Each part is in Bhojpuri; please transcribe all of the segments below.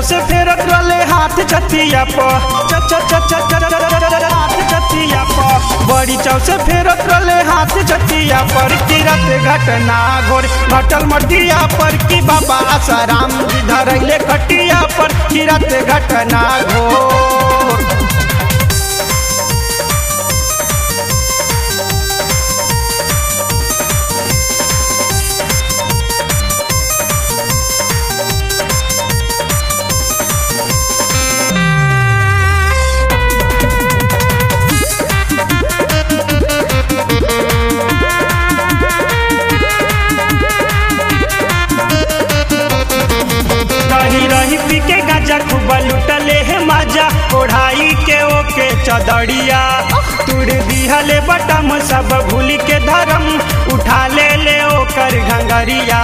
से फेरत रले हाथ छतिया प च च च च च च च च च हाथ छतिया प बड़ी चाव से फेरत रले हाथ छतिया पर की रात घटना घोर घटल मटिया पर की बाबा आसाराम जी धरैले खटिया पर की रात घटना घोर रही रही पी के गाजा खूब लुटले है माजा ओढ़ाई के ओके चदड़िया तुड़ दिहले बटम सब भूल के धर्म उठा ले ले ओकर घंगरिया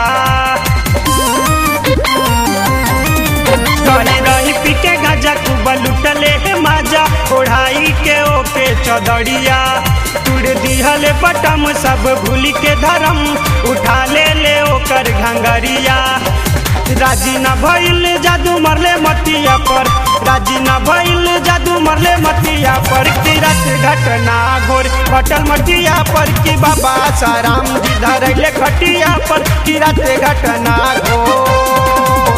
रही रही पी के गाजा खूब लुटले है माजा ओढ़ाई के ओके चदड़िया तुड़ दिहले बटम सब भूल के धर्म उठा ले ले ओकर घंगरिया राजी न भइल जादू मरले मतिया पर राजी न भइल जादू मरले मतिया पर की रात घटना घोर घटल मटिया पर की बाबा साराम जी धरैले खटिया पर की रात घटना घोर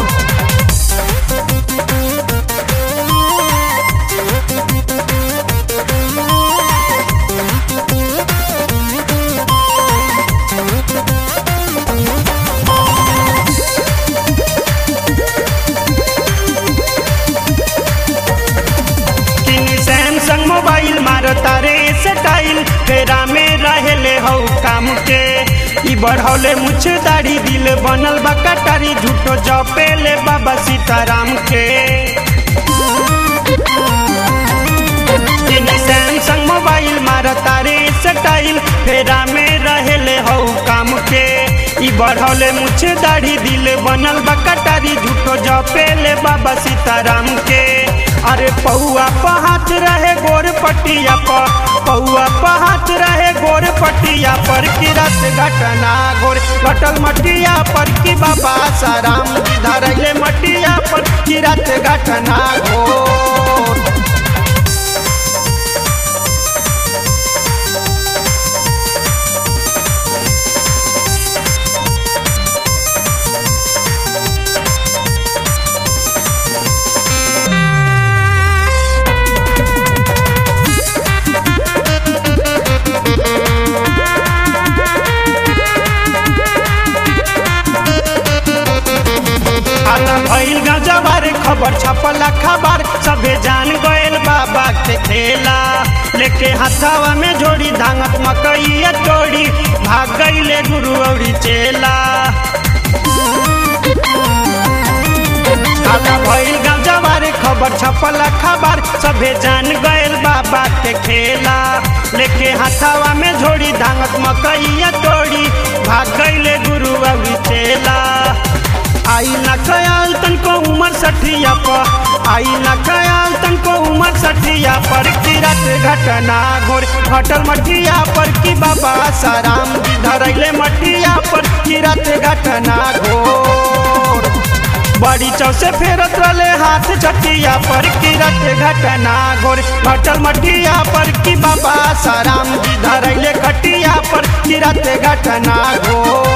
किनी सैमसंग मोबाइल मारता रे स्टाइल फेरा में रहेले हौ काम के ई बढ़ौले मुछ दाढ़ी दिल बनल बा कटारी झूठो जपेले बाबा सीताराम के किनी सैमसंग मोबाइल मारता रे स्टाइल फेरा में रहेले हौ काम के ई बढ़ौले मुछ दाढ़ी दिल बनल बा कटारी झूठो जपेले बाबा सीताराम के अरे पौआ पहात रहे गोर पटिया पर पौआ पहात रहे गोर पटिया पर की रात घटना गोर घटल मटिया पर की बाबा साराम जी धरैले मटिया पर की रात घटना घोर आना भइल गजबार खबर छपला खबर सबे जान गइल बाबा के खेला लेके हाथावा में जोड़ी धांगत मकई तोड़ी भाग गइले गुरु औरी चेला आना भइल गजबार खबर छपला खबर सबे जान गइल बाबा के खेला लेके हाथावा में जोड़ी धांगत मकई तोड़ी भाग गइले गुरु औरी चेला आई न खयाल तनको उमर सठिया पर आई न खयाल तनको उमर सठिया पर की रात घटना घोर घटल मटिया पर की बाबा साराम जी धरैले मटिया पर की रात घटना घोर बड़ी चौ से फेरत रले हाथ छटिया पर की रात घटना घोर घटल मटिया पर की बाबा साराम जी धरैले खटिया पर की रात घटना घोर